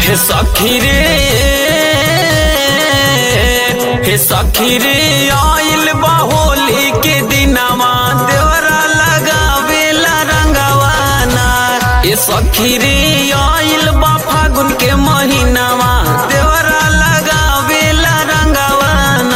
हे सखी रे हे सखी रे आइल बा होली के दिनवा देवरा लगावेला रंगवाना हे सखी रे आइल बा फागुन के महीनावा देवरा लगावेला रंगवाना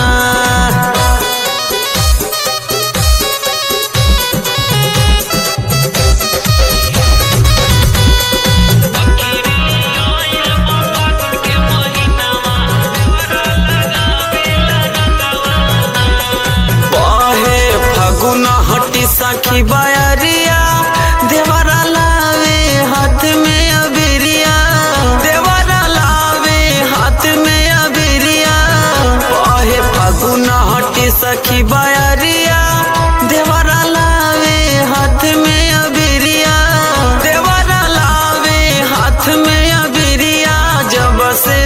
बहे फगुन हटी सखी बयरिया देवरा लावे हाथ में अबिरिया देवरा लावे हाथ में अबिरिया बहे फगुन हटी सखी बयरिया देवरा लावे हाथ में अबिरिया देवरा लावे हाथ में अबिरिया जब से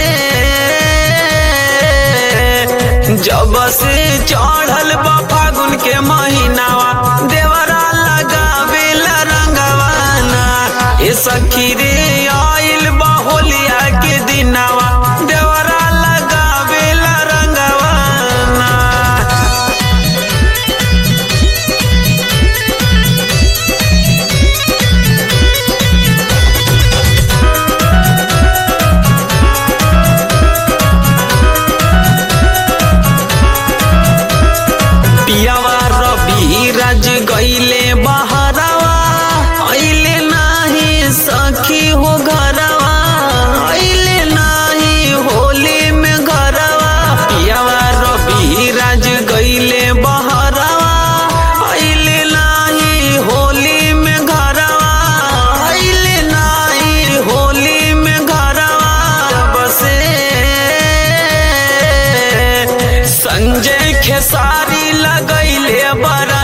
जब से चढ़ल बा फागुन के महीनावा देवरा लगावेला रंगवाना ए सखी रे आइल बा होलिया के दिनावा देवरा लगावेला रंगवाना पियावा रवि राज गईले बहरावा अइले नाही सखी हो घरवा अइले नाही होली में घरवा पियावा रवि राज गईले बहरावा अइले नाही होली में घरवा अइले नाही होली में घरवा जब से संजय खेसारी लगैले बरा